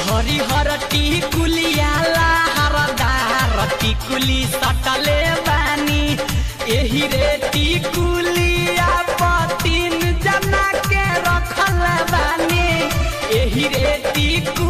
हरिहर टिकुलिया लहरदार टिकुली सटले बानी एही रे टिकुलिया पतिन जना के रखल बानी एही रे टिकुलिया